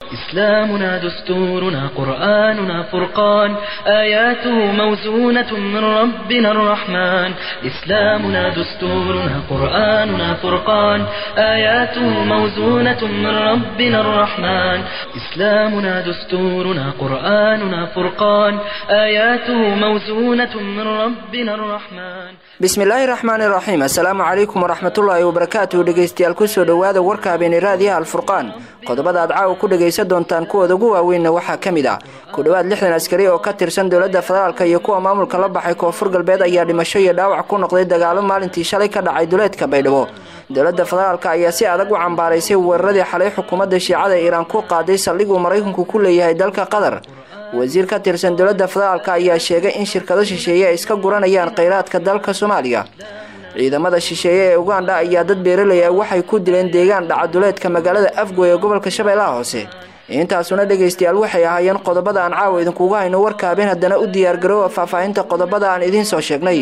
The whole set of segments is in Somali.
إسلامنا دستورنا قرآننا فرقان آياته موزونة من ربنا الرحمن إسلامنا دستورنا قرآننا فرقان آياته موزونة من ربنا الرحمن إسلامنا دستورنا قرآننا فرقان آياته موزونة من ربنا الرحمن bismillaahi raxmaani raxiim assalaamu calaykum waraxmatullaahi wabarakaatu dhegeystayaal kusoo dhowaada warka habeeniraadiyaha alfurqaan qodobada aad caawa ku dhegaysan doontaan kuwooda ugu waaweynna waxaa ka mid ah ku dhowaad lixdan askari oo ka tirsan dowladda federaalk iyo kuwa maamulka la baxay koonfur galbeed ayaa dhimasho iyo dhaawac ku noqday dagaalo maalintii shalay ka dhacay duleedka baydhabo dowladda federaalk ayaa si adag u cambaaraysay weeraradii xalay xukuumadda shiicada ee iiraan ku qaaday saldhiguu maraykanku ku leeyahay dalka qatar wasiir ka tirsan dowladda federaalk ayaa sheegay in shirkado shisheeye ay iska guranayaan kheyraadka dalka soomaaliya ciidamada shisheeye ee ugandha ayaa dad beeraley ah waxay ku dileen deegaan dhacaduleedka magaalada afgoy ee gobolka shabeellaha hoose intaasuna dhegaystayaal waxay ahaayeen qodobada aan caawa idinkugu hayno warka habeen haddana u diyaargaroowa faahfaahinta qodobada aan idiin soo sheegnay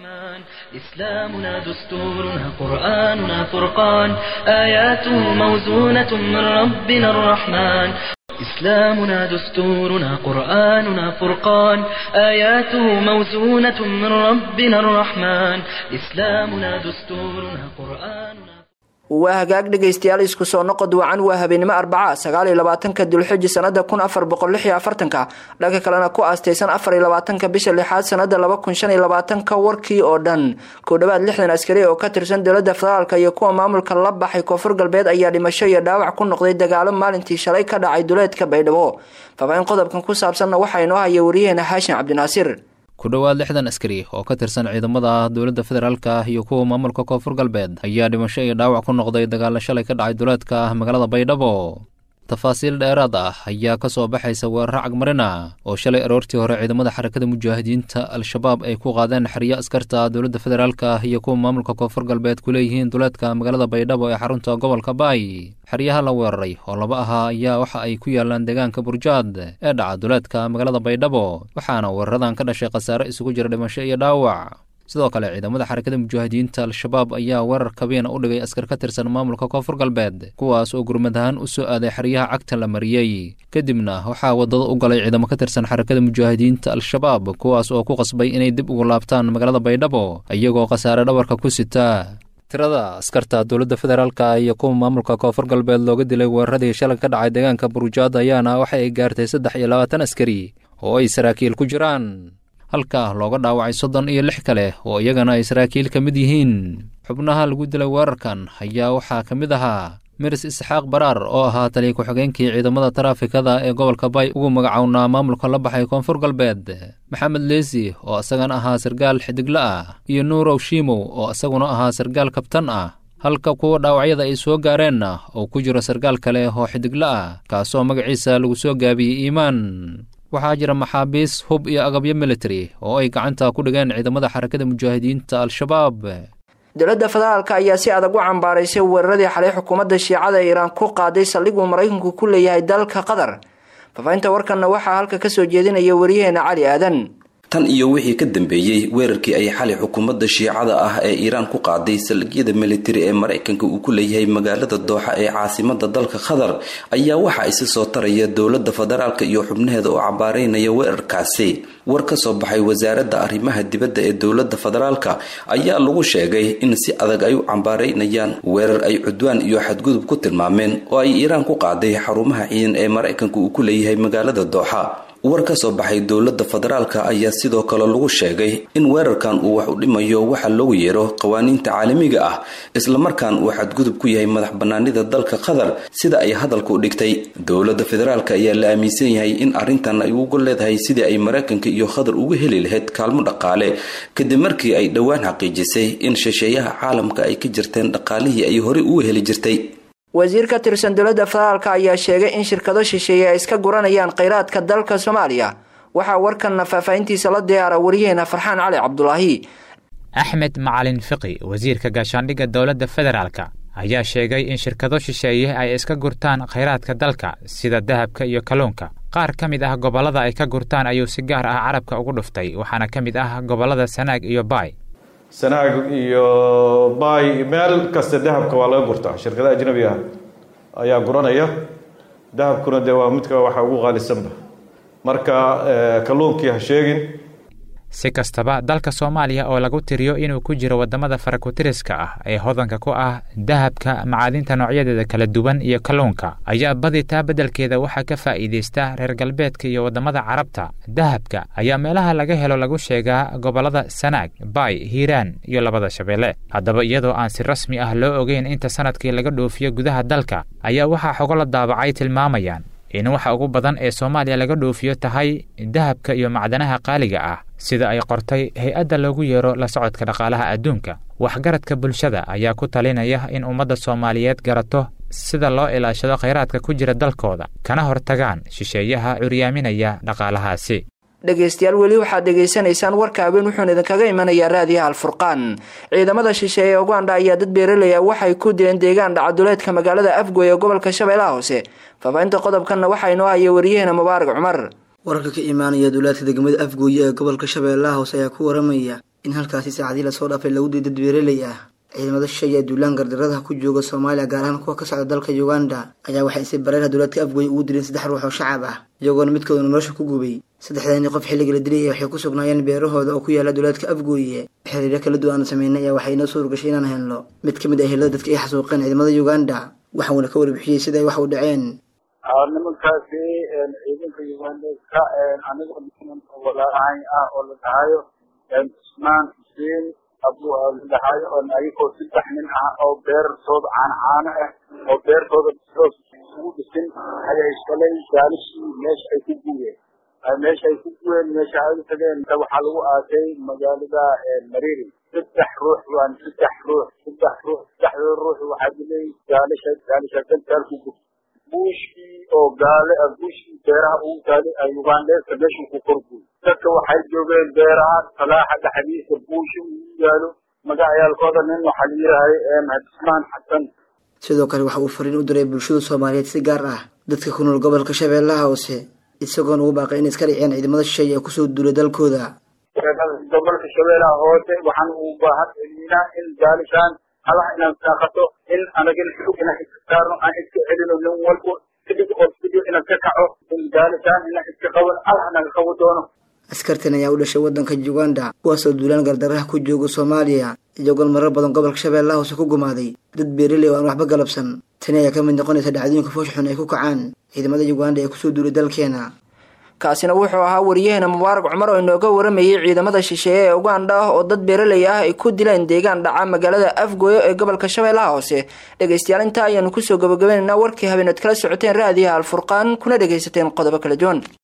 إسلامنا دستورنا قرآننا فرقان آياته موزونة من ربنا الرحمن إسلامنا دستورنا قرآننا فرقان آياته موزونة من ربنا الرحمن إسلامنا دستورنا قرآننا waa hagaag dhegaystayaal isku soo noqod wacan waa habeenimo arbaca sagaal iyo labaatanka dulxiji sanada kun afar boqol lix iyo afartanka dhanka kalena ku aastaysan afar iyo labaatanka bisha lixaad sanada laba kun shan iyo labaatanka warkii oo dhan ku dhowaad lixdan askari oo ka tirsan dowladda federaalk iyo kuwa maamulka la baxay koonfur galbeed ayaa dhimasho iyo dhaawac ku noqday dagaalo maalintii shalay ka dhacay duleedka baydhabo faafaahin qodobkan ku saabsanna waxaa inoo haya wariyaheena xaashin cabdinaasiir ku dhowaad lixdan askari oo ka tirsan ciidamada dowladda federaalk iyo kuwa maamulka koonfur galbeed ayaa dhimasho iyo dhaawac ku noqday dagaalo shalay ka dhacay duleedka magaalada baydhabo tafaasiil dheeraad ah ayaa ka soo baxaysa weeraro cagmarina oo shalay aroortii hore ciidamada xarakada mujaahidiinta al-shabaab ay ku qaadeen xeryo askarta dowladda federaalk iyo kuwa maamulka koonfur galbeed ku leeyihiin duleedka magaalada baydhabo ee xarunta gobolka baay xeryaha la weeraray oo laba ahaa ayaa waxa ay ku yaalaan deegaanka burjaad ee dhaca duleedka magaalada baydhabo waxaana weeraradan ka dhashay khasaare isugu jira dhimasho iyo dhaawac sidoo kale ciidamada xarakada mujaahidiinta al-shabaab ayaa weerar kabiina u dhigay askar ka tirsan maamulka koonfur galbeed kuwaas oo gurmad ahaan u soo aaday xeryaha cagta la mariyey kadibna waxaa wadada u galay ciidamo ka tirsan xarakada mujaahidiinta al-shabaab kuwaas oo ku qasbay inay dib ugu laabtaan magaalada baydhabo iyagoo khasaare dhabarka ku sita tirada askarta dowladda federaalk iyo kuwa maamulka koonfur galbeed looga dilay weeraradii shalay ka dhacay deegaanka burujaad ayaana waxa ay gaartay saddex iyo labaatan askari oo ay saraakiil ku jiraan halka looga dhaawacay soddon iyo lix kale oo iyagana ay saraakiil ka mid yihiin xubnaha lagu dilay weerarkan ayaa waxaa ka mid ahaa miris isxaaq baraar oo ahaa taliya ku-xigeenkii ciidamada taraafikada ee gobolka bay ugu magacownaa maamulka la baxay koonfur galbeed maxamed leesi oo isagana ahaa sargaal xidigla ah iyo nuurow shiimow oo isaguna ahaa sargaal kabtan ah halka kuwa dhaawacyada ay soo gaareenna oo ku jiro sargaal kale oo xidigla ah kaasoo magaciisa lagu soo gaabiyey iimaan waxaa jira maxaabiis hub iyo agabyo military oo ay gacanta ku dhigeen ciidamada xarakada mujaahidiinta al-shabaab dowladda federaalk ayaa si adag u cambaaraysay weeraradii xalay xukuumadda shiicada ee iiraan ku qaaday saldhiguu maraykanku ku leeyahay dalka qatar faafahinta warkanna waxaa halka kasoo jeedinaya wariyaheena cali aadan tan iyo wixii ka dambeeyey weerarkii ay xalay xukuumadda shiicada ah ee iiraan ku qaaday saldhigyada militari ee maraykanka uu ku leeyahay magaalada dooxa ee caasimada dalka qatar ayaa waxa isi soo taraya dowladda federaalka iyo xubnaheeda oo cabaareynaya weerarkaasi war ka soo baxay wasaaradda arrimaha dibadda ee dowladda federaalka ayaa lagu sheegay in si adag ay u cambaareynayaan weerar ay cudwaan iyo xadgudub ku tilmaameen oo ay iiraan ku qaaday xarumaha ciidan ee maraykanka uu ku leeyahay magaalada dooxa war ka soo baxay dowladda federaalka ayaa sidoo kale lagu sheegay in weerarkan uu wax u dhimayo waxa loogu yeero qawaaniinta caalamiga ah islamarkaan uu xadgudub ku yahay madax banaanida dalka qatar sida ay hadalka u dhigtay dowladda federaalka ayaa la aaminsan yahay in arrintan ay ugu leedahay sidii ay maraykanka iyo qatar uga heli lahayd kaalmo dhaqaale kadib markii ay dhowaan xaqiijisay in shisheeyaha caalamka ay ka jirteen dhaqaalihii ay horey uga heli jirtay wasiir ka tirsan dowladda federaalk ayaa sheegay in shirkado shisheeye ay iska guranayaan kheyraadka dalka soomaaliya waxaa warkanna faahfaahintiisa la diyaara wariyaheena farxaan cali cabdulaahi axmed macalin fiqi wasiirka gaashaandhigga dowladda federaalka ayaa sheegay in shirkado shisheeye ay iska gurtaan kheyraadka dalka sida dahabka iyo kalluunka qaar ka mid ah gobollada ay ka gurtaan ayuu si gaar ah carabka ugu dhuftay waxaana ka mid ah gobollada sanaag iyo baay sanaag iyo baay meel kasta dahabka waa laga gurtaa shirkada ajnabi ah ayaa guranaya dahabkuna dee waa midka waxa ugu qaalisanba marka kalluunkii ha sheegin si kastaba dalka soomaaliya oo lagu tiriyo inuu ku jiro waddamada farakutiriska ah ee hodanka ku ah dahabka macaadinta noocyadeeda kala duwan iyo kalluunka ayaa badi taa beddelkeeda waxaa ka faa'iidaysta reer galbeedka iyo waddamada carabta dahabka ayaa meelaha laga helo lagu sheegaa gobollada sanaag baay hiiraan iyo labada shabeelle haddaba iyadoo aan si rasmi ah loo ogeyn inta sanadkii laga dhoofiyo gudaha dalka ayaa waxaa xogo la daabacay tilmaamayaan in waxa ugu badan ee soomaaliya laga dhoofiyo tahay dahabka iyo macdanaha qaaliga ah sida ay qortay hay-adda loogu yeero la socodka dhaqaalaha adduunka waxgaradka bulshada ayaa ku talinaya in ummadda soomaaliyeed garato sida loo ilaashado khayraadka ku jira dalkooda kana hortagaan shisheeyaha curyaaminaya dhaqaalahaasi dhegaystayaal weli waxaad dhegaysanaysaan warka habeen wuxuuna idinkaga imanayaa raadiyaha alfurqaan ciidamada shisheeye ee uganda ayaa dad beeralaya waxay ku dileen deegaan dhacaduleedka magaalada afgoy ee gobolka shabeellaha hoose faafahinta qodobkanna waxaa inoo haya wariyaheena mubaarak cumar wararka ka imaanaya duulaadka degmada afgooye ee gobolka shabeellaha hoose ayaa ku waramaya in halkaasi saacadii lasoo dhaafay lagu diy dad beeraley ah ciidamada shisheeye ee duulaan gardaradaha ku jooga soomaaliya gaar ahaan kuwa ka socda dalka uganda ayaa waxay si bareerha duulaadka afgooye ugu dileen saddex ruux oo shacab ah iyagoona midkoodana nolosha ku gubay saddexdaani qof xilliga la dilay waxay ku sugnaayeen beerahooda oo ku yaala duulaadka afgooye xiriiryo kala duwan aan sameynay ayaa waxay inoo suurgashay inaan helno mid ka mid ah helada dadka ay xasuuqeen ciidamada uganda waxauna ka warbixiyey sida ay wax u dhaceen nimankaasi ciidanka ugandeska aniga walaalahay ah oo la dhahayo cusmaan xuseen abu la dhahayo oo ayagoo saddex nin ah oo beertooda caano caano ah oo beertooda ugu dhisin ayay shalay gaalishii meesha ay ku guureen meesha ay ku guureen meesha ay u tageen waxaa lagu aasay magaalada mariri saddex ruux waan saddex ruux saddex ruux saddexdooda ruux waxaa dilay gaalisha gaalisha dantaal ku gurtay buushkii oo gaale buushkii beeraha ugu taalay ugandeska meeshuu ku korguy dadka waxay joogeen beeraha salaaxa dhexdiisa buushi ugu yaalo magacayaalkooda nin waxaa la yirahay cusmaan xasan sidoo kale waxa uu fariin u diray bulshada soomaaliyeed si gaar ah dadka ku nool gobolka shabeellaha hoose isagoona ugu baaqay inay iska dhiciyaan ciidamada shisheeye ee kusoo duulay dalkooda gobolka shabeellaha hoose waxaan u baahan celinaa in gaalishaan halaha inaan saaqato in anagin xug inaan iska saarno aan iska celino nin walbo kadib oo video inaan ka kaco in gaalishaan inaan iska qaban allah naga qabo doono askartan ayaa u dhashay waddanka uganda kuwaasoo duulaan gardaraha ku jooga soomaaliya iyagoon marar badan gobolka shabeellaha hoose ku gumaaday dad beeraley oo aan waxba galabsan tani ayaa ka mid noqonaysa dhacdooyinka foosh xun ay ku kacaan ciidamada uganda ee kusoo duulay dalkeena kaasina wuxuu ahaa wariyaheena mubaarak cumar oo inooga waramayay ciidamada shisheeye ee uganda ah oo dad beeraley ah ay ku dileen deegaan dhaca magaalada afgoyo ee gobolka shabeellaha hoose dhegaystayaal intaa ayaanu kusoo gabagabaynaynaa warkii habeenaad kala socoteen raadiyaha alfurqaan kuna dhegaysateen qodobo kala duwan